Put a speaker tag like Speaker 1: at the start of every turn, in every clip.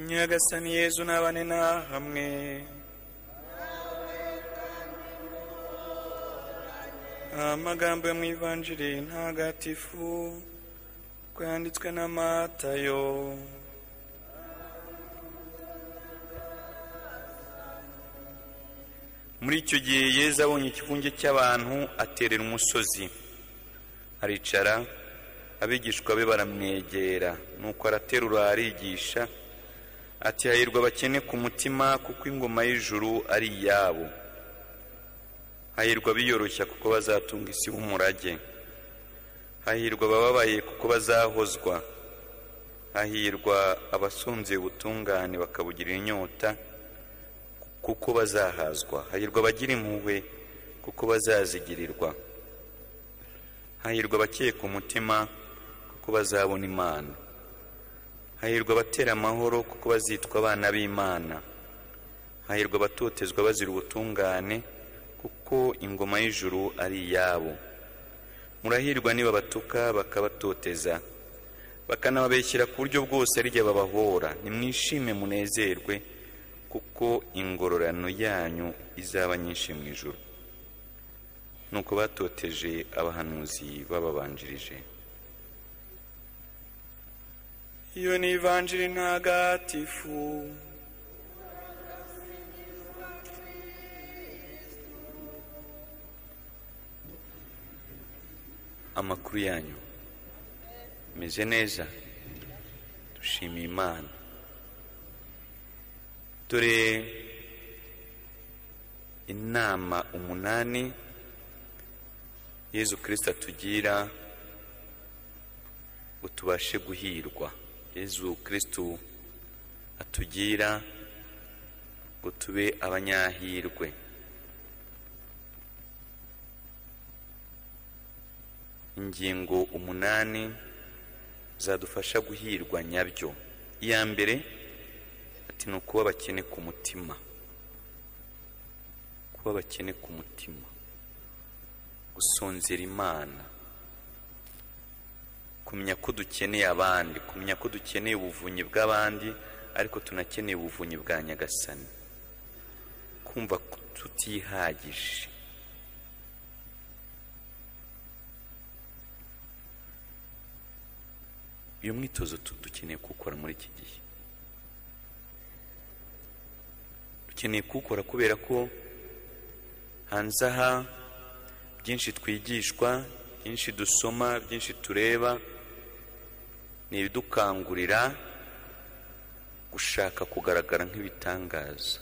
Speaker 1: nyagasani yezu n'abane na hamwe amagambo yo mu ivanjiri ntagatifu ko yanditswe na matayo muri icyo gihe yezu abonye ikivunge cy'abantu aterera umusozi aricara abigishwa be baramwegera nuko araterura arigisha ati hahirwa abakene ku mutima kuko ingoma y'ijuru ari iyabo hahirwa biyoroshya kuko bazatunga isi b'umurage hahirwa abababaye kuko bazahozwa hahirwa abasonzeye ubutungane bakabugirira inyota kuko bazahazwa hahirwa abagira impuhwe kuko bazazigirirwa hahirwa abakeka umutima kuko bazabona imana hahirwa abatera amahoro kuko bazitwa abana b'imana hahirwa abatotezwa bazira ubutungane kuko ingoma y'ijuru ari iyabo murahirwa nibabatuka bakabatoteza bakanababeshyera ku buryo bwose arya babahora nimwishime munezerwe kuko ingororano yanyu izaba nyinshi mu ijuru nuko batoteje abahanuzi bababanjirije iyo ni ivanjiri ntagatifu amakuru yanyu meze neza dushimiye imana dore inama umunani yezu kirisita tugira ngo tubashe guhirwa yezu kirisitu atugira ngo tube abanyahirwe ingingo umunani zadufasha guhirwa nyabyo iya mbere ati ni ukuba abakene ku mutima kuba abakene ku mutima gusonzera imana kumenya ko dukeneye abandi kumenya ko dukeneye ubuvunyi bw'abandi ariko tunakeneye ubuvunyi bwa nyagasani kumva tutihagije uyu mwitozo dukeneye kuwukora muri iki gihe dukeneye kuwukora kubera ko hanze aha byinshi twigishwa byinshi dusoma byinshi tureba ni ibidukangurira gushaka kugaragara nk'ibitangaza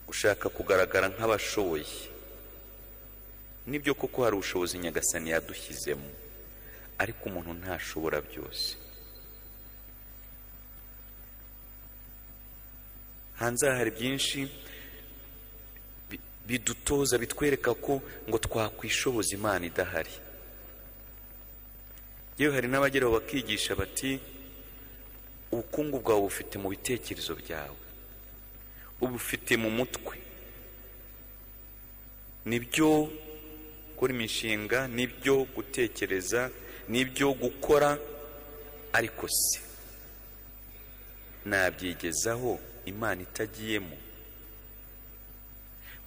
Speaker 1: gushaka kugaragara nk'abashoboye nibyo koko hari ubushobozi nyagasani yadushyizemo ariko umuntu ntashobora byose hanze aha hari byinshi bidutoza bitwereka ko ngo twakwishoboza imana idahari yewe hari n'abageraho bakigisha bati ubukungu bwawe bufite mu bitekerezo byawe ubufite mu mutwe nibyo gukora imishinga nibyo gutekereza nibyo gukora ariko se nabyigezaho imana itagiyemo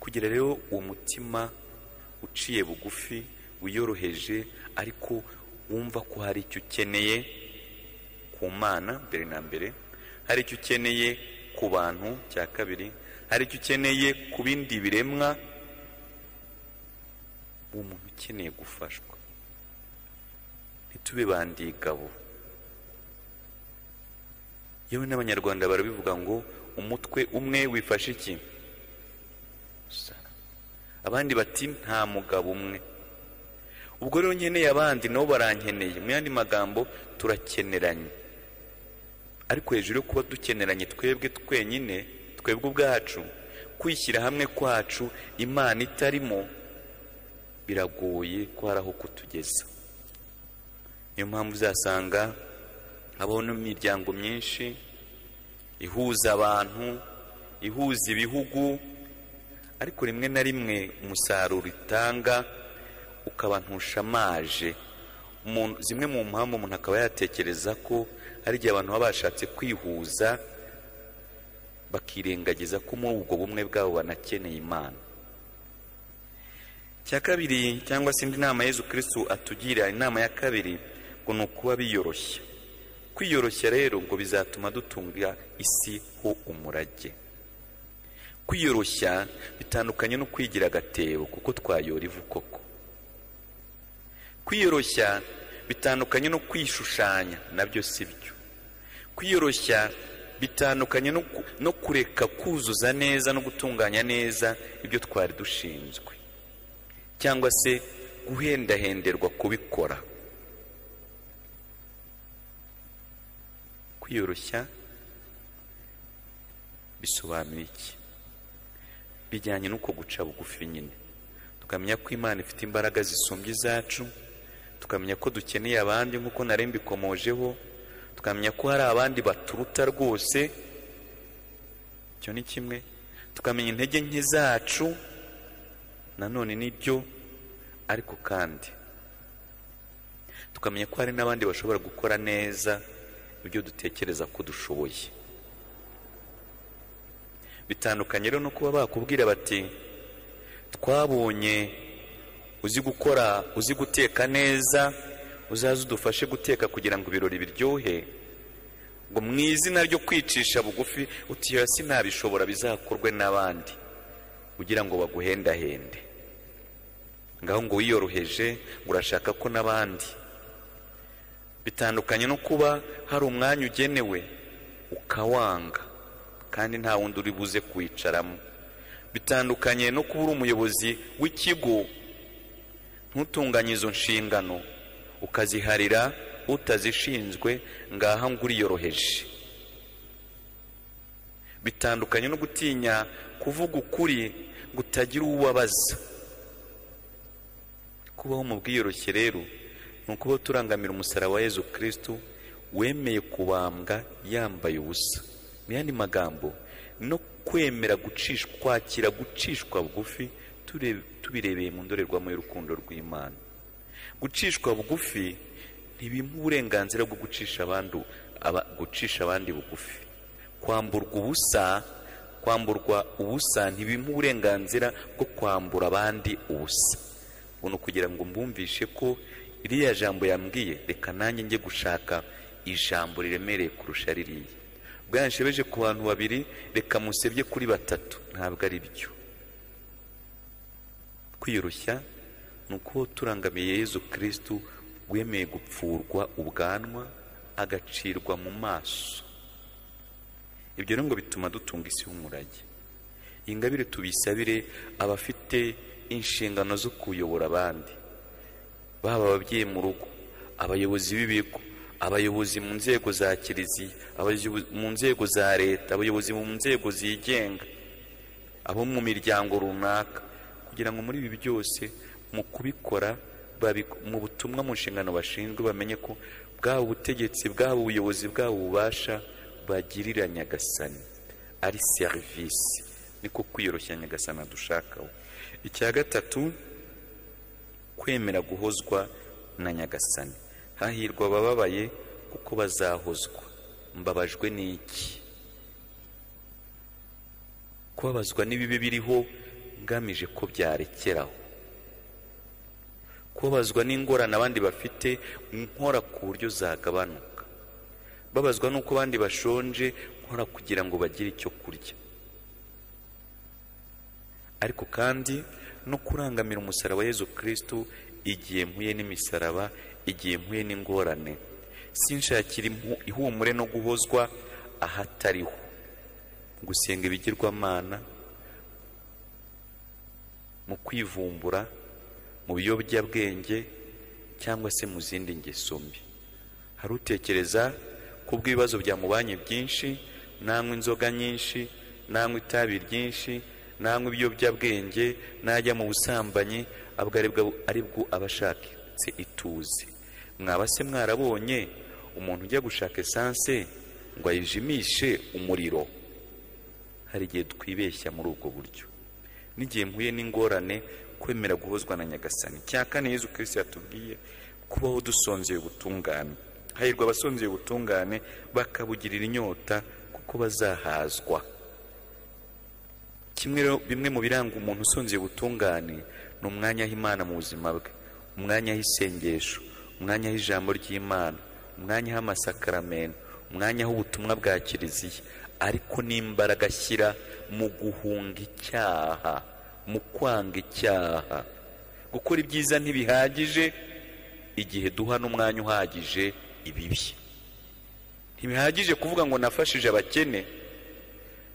Speaker 1: kugira rero uwo mutima uciye bugufi wiyoroheje ariko wumva ko hari icyo ukeneye ku mana mbere na mbere hari icyo ukeneye ku bantu cya kabiri hari icyo ukeneye ku bindi biremwa uwo muntu ukeneye gufashwa ntitube bandigabo yewe n'abanyarwanda barabivuga ngo umutwe umwe wifashe iki abandi bati nta mugabo umwe ubwo rero nkeneye abandi nabo barankeneye mu yandi magambo turakeneranye ariko hejuru yo kuba dukeneranye twebwe twenyine twebwe ubwacu kwishyira hamwe kwacu imana itarimo biragoye ko hari aho kutugeza niyo mpamvu uzasanga habaho n'imiryango myinshi ihuza abantu ihuza ibihugu ariko rimwe na rimwe umusaruro itanga ukaba ntushamaje zimwe mu mpamvu umuntu akaba yatekereza ko hari igihe abantu baba bashatse kwihuza bakirengagiza ko muri ubwo bumwe bwabo banakeneye imana cya kabiri cyangwa se indi nama Yezu kirisitu atugira inama ya kabiri ngo ni ukuba biyoroshya kwiyoroshya rero ngo bizatuma dutunga isi ho umurage kwiyoroshya bitandukanye no kwigira agatebo kuko twayora ivu koko kwiyoroshya bitandukanye no kwishushanya nabyo si byo kwiyoroshya bitandukanye no kureka kuzuza neza no gutunganya neza ibyo twari dushinzwe cyangwa se guhendahenderwa kubikora kwiyoroshya bisobanura iki bijyanye n'uko guca bugufi nyine tukamenya ko imana ifite imbaraga zisumbye izacu tukamenya ko dukeneye abandi nk'uko nari mbikomojeho tukamenya ko hari abandi baturuta rwose icyo ni kimwe tukamenya intege nke zacu nanone nibyo ariko kandi tukamenya ko hari n'abandi bashobora gukora neza ibyo dutekereza ko dushoboye bitandukanye rero no kuba bakubwira bati twabonye uzi gukora uzi guteka neza uzaze udufashe guteka kugira ngo ibirori biryohe ngo mu izina ryo kwicisha bugufi utiya sinabishobora bizakorwe n'abandi kugira ngo baguhendahende ngaho ngo wiyoroheje ngo urashaka ko n'abandi bitandukanye no kuba hari umwanya ugenewe ukawanga kandi nta wundi uri buze kwicaramo bitandukanye no kuba uri umuyobozi w'ikigo ntutunganye izo nshingano ukaziharira utazishinzwe ngaha ngo uriyoroheje bitandukanye no gutinya kuvuga ukuri ngo utagira ubabaza kubaho mu bwiyoroshye rero ni ukuba turangamira umusaraba wa Yezu kirisitu wemeye kubambwa yambaye ubusa mu yandi magambo no kwemera gucishwa kwakira gucishwa bugufi tubirebeye mu ndorerwamo y'urukundo rw'imana gucishwa bugufi ntibimuha uburenganzira bwo gucisha abandi bugufi kwamburwa ubusa kwamburwa ubusa ntibimuha uburenganzira bwo kwambura abandi ubusa ubona kugira ngo mbumvishe ko iriya jambo yambwiye reka nanjye njye gushaka ijambo riremereye kurusha ririya bwanshebeje ku bantu babiri reka musebye kuri batatu ntabwo ari byo kwiyoroshya ni uko turangamiye Yezu kirisitu wemeye gupfurwa ubwanwa agacirwa mu maso ibyo rero ngo bituma dutunga isi y'umurage iyi ngabire tubisabire abafite inshingano zo kuyobora abandi baba ababyeyi mu rugo abayobozi b'ibigo abayobozi mu nzego za kiliziya abayobozi mu nzego za leta abayobozi mu nzego zigenga abo mu miryango runaka kugira ngo muri ibi byose mu kubikora mu butumwa mu nshingano bashinzwe bamenye ko bwaba ubutegetsi bwaba ubuyobozi bwaba ububasha bagirira nyagasani ari serivisi niko kwiyoroshya nyagasani dushakaho icya gatatu kwemera guhozwa na nyagasani hahirwa abababaye kuko bazahozwa mbabajwe n'iki kubabazwa n'ibibi biriho ngamije ko byarekeraho kubabazwa n'ingorane abandi bafite nkora ku buryo zagabanuka babazwa n'uko abandi bashonje nkora kugira ngo bagire icyo kurya ariko kandi no kurangamira umusaraba Yezu kirisitu igihe mpuye n'imisaraba igihe mpuye n'ingorane sinshakira ihumure no guhozwa ahatariho gusenga ibigirwamana mu kwivumbura mu biyobyabwenge cyangwa se mu zindi ngeso mbi hari utekereza ko ubw'ibibazo byamubanye byinshi nanywa inzoga nyinshi nanywa itabi ryinshi nanywa ibiyobyabwenge najya mu busambanyi abwo aribwo aba ashakitse ituze mwaba se mwarabonye umuntu ujya gushaka esanse ngo ayijimishe umuriro hari igihe twibeshya muri ubwo buryo n'igihe mpuye n'ingorane kwemera guhozwa na nyagasani cya kane Yezu kirisitu yatubwiye kubaho dusonzeye ubutungane hahirwa abasonzeye ubutungane bakabugirira inyota kuko bazahazwa kimwe rero bimwe mu biranga umuntu usonzeye ubutungane ni umwanya aho imana mu buzima bwe umwanya aho isengesho umwanya aho ijambo ry'imana umwanya aho amasakaramentu umwanya aho ubutumwa bwa kiliziya ariko n'imbaraga ashyira mu guhunga icyaha mu kwanga icyaha gukora ibyiza ntibihagije igihe duha n'umwanya uhagije ibibi ntibihagije kuvuga ngo nafashije abakene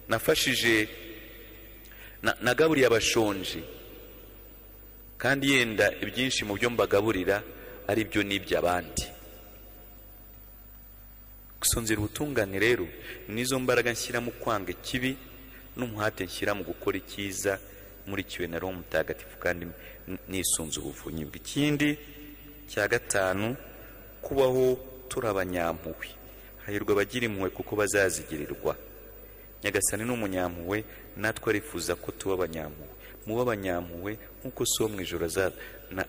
Speaker 1: nafashije nagaburiye abashonje kandi yenda ibyinshi mu byo mbagaburira ari byo n'iby'abandi gusonzera ubutungane rero n'izo mbaraga nshyira mu kwanga ikibi n'umuhate nshyira mu gukora icyiza murikiwe na roho mutagatifu kandi nisunze ubuvunnyi ikindi cya gatanu kubaho turi abanyampuhwe hahirwa abagira impuhwe kuko bazazigirirwa nyagasani ni umunyampuhwe natwe arifuza ko tuba abanyampuhwe muba abanyampuhwe nk'uko si wo mu ijoro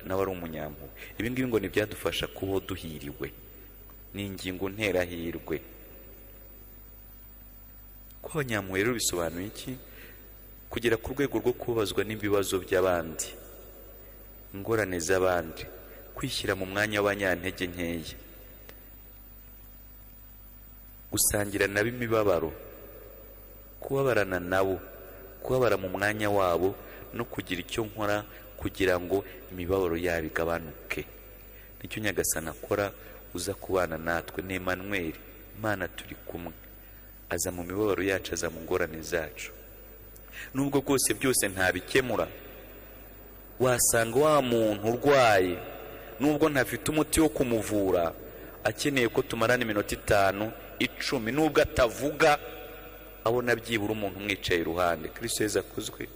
Speaker 1: nawe ari umunyampuhwe ibi ngibi ngo ntibyadufasha kubaho duhiriwe ni ingingo nterahirwe kuba abanyampuhwe rero bisobanuye iki kugera ku rwego rwo kubabazwa n'ibibazo by'abandi ingorane z'abandi kwishyira mu mwanya w'abanyantege nkeya gusangira nabo imibabaro kubabarana nabo kubabara mu mwanya wabo no kugira icyo nkora kugira ngo imibabaro yabo igabanuke nicyo nyagasana akora uza kubana natwe ni Emmanuel imana turi kumwe aza mu mibabaro yacu aza mu ngorane zacu nubwo rwose byose ntabikemura wasanga wa muntu urwaye nubwo ntafite umuti wo kumuvura akeneye ko tumarana iminota itanu icumi nubwo atavuga abona byibura umuntu umwicaye iruhande kirisiteza akozwe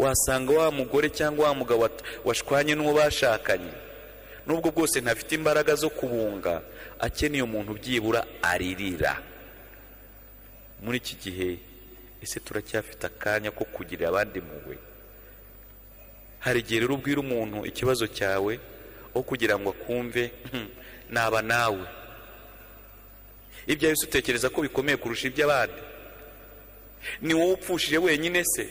Speaker 1: wasanga wa mugore cyangwa wa mugabo washwanye n'uwo bashakanye nubwo bwose ntafite imbaraga zo kubunga akeneye umuntu byibura aririra muri iki gihe ese turacyafite akanya ko kugirira abandi muwe hari igihe rero ubwira umuntu ikibazo cyawe aho kugira ngo akumve naba nawe ibyo wese utekereza ko bikomeye kurusha iby'abandi ni wowe upfushije wenyine se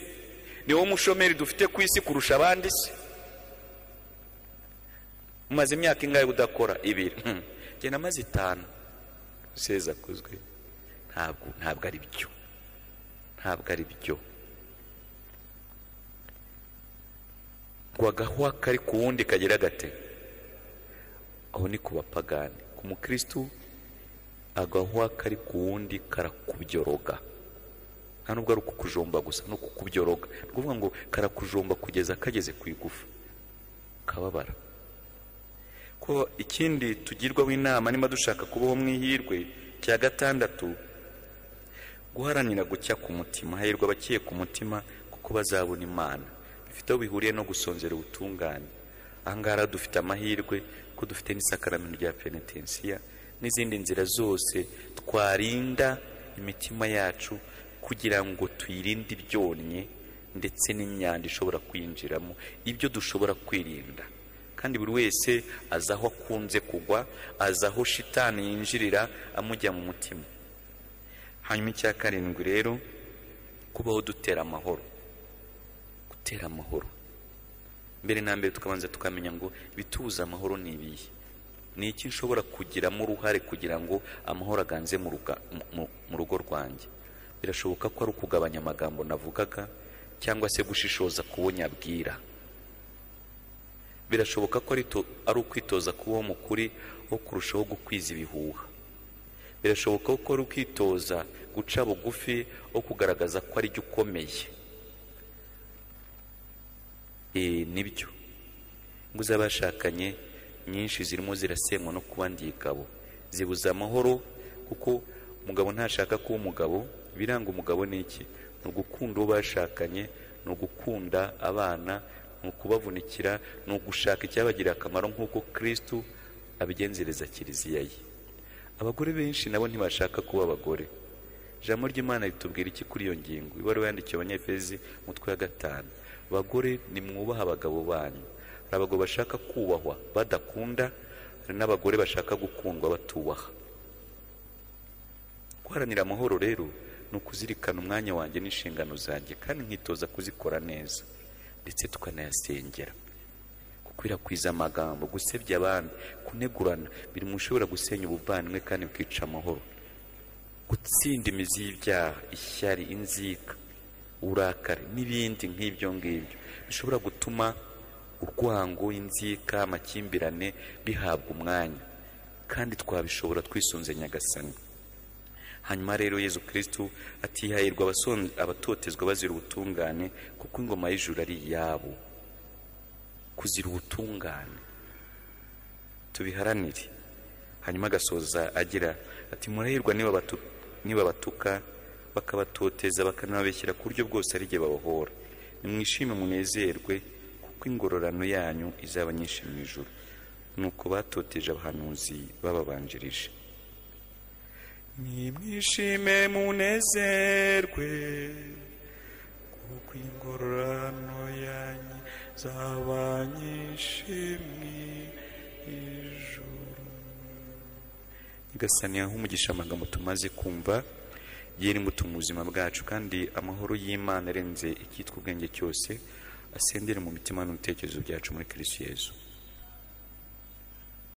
Speaker 1: ni wowe mushomeri dufite ku isi kurusha abandi se umaze imyaka ingahe udakora ibiri genda amaze itanu useza akozwe ntabwo ntabwo ari byo ntabwo ari byo ngo agahuha kari ku wundi kagira gate aho ni ku bapagani ku mukirisitu agahuha kari ku wundi karakubyoroga nta nubwo ari ukukujomba gusa ni ukukubyoroga ni ukuvuga ngo karakujomba kugeza kageze ku igufa kababara ko ikindi tugirwaho inama niba dushaka kubaho mu ihirwe cya gatandatu guharanira gucya ku mutima hahirwa abakiye ku mutima kuko bazabona imana bifite aho bihuriye no gusonzera ubutungane ahangaha dufite amahirwe ko dufite n'isakaramento rya penetensiya n'izindi nzira zose twarinda imitima yacu kugira ngo tuyirinde ibyonnyi ndetse n'imyanda ishobora kwinjiramo ibyo dushobora kwirinda kandi buri wese azi aho akunze kugwa azi aho shitani yinjirira amujya mu mutima hanyuma icya karindwi rero kubaho dutera amahoro gutera amahoro mbere na mbere tukabanza tukamenya ngo ibitubuza amahoro ni ibihe ni iki nshobora kugiramo uruhare kugira ngo amahoro aganze mu rugo rwanjye birashoboka ko ari ukugabanya amagambo navugaga cyangwa se gushishoza kubunyabwira birashoboka ko ari ukwitoza kubaho mu kuri wo kurushaho gukwiza ibihuha birashoboka ko ari ukwitoza guca bugufi wo kugaragaza ko ari jyo ukomeye nibyo ingo z'abashakanye nyinshi zirimo zirasenywa no kuba ndigabo zibuza amahoro kuko umugabo ntashaka kuba umugabo ibiranga umugabo ni iki ni ugukunda uwo bashakanye ni ugukunda abana ni ukubavunikira ni ugushaka icyabagirira akamaro nk'uko kirisitu abigenzereza kiliziya ye abagore benshi nabo ntibashaka kuba abagore ijambo ry'imana ritubwira iki kuri iyo ngingo ibaruwa yandikiwe abanyefezi umutwe wa gatanu bagore nimwubaha abagabo banyu hari abagabo bashaka kubahwa badakunda hari n'abagore bashaka gukundwa batubaha guharanira amahoro rero ni ukuzirikana umwanya wanjye n'inshingano zanjye kandi nkitoza kuzikora neza ndetse tukanayasengera gukwirakwiza amagambo gusebya abandi kunegurana biri mu ushobora gusenya ubuvandimwe kandi bukica amahoro gutsinda imizi y'ibyaha ishyari inzika uburakari n'ibindi nk'ibyo ngibyo bishobora gutuma urwango inzika amakimbirane bihabwa umwanya kandi twabishobora twisunze nyagasani hanyuma rero yezu kirisitu atihayirwa abatotezwa bazira ubutungane kuko ingoma y'ijuru ari iyabo kuzira ubutungane tubiharanire hanyuma agasoza agira ati murahirwa niba batuka bakabatoteza bakanababeshyira ku buryo bwose ari jye babahora nimwishime munezerwe kuko ingororano yanyu izaba nyinshi mu ijoro nuko batoteje abahanuzi bababanjirije
Speaker 2: nimwishime munezerwe kuko ingororano yanyu zaba nyinshi mu ijoro
Speaker 1: nyagasani aho umugisha amagambo tumaze kumva yera imbuto mu buzima bwacu kandi amahoro y'imana arenze icyitwa ubwenge cyose asendere mu mitima n'ibitekerezo byacu muri kirisiyezu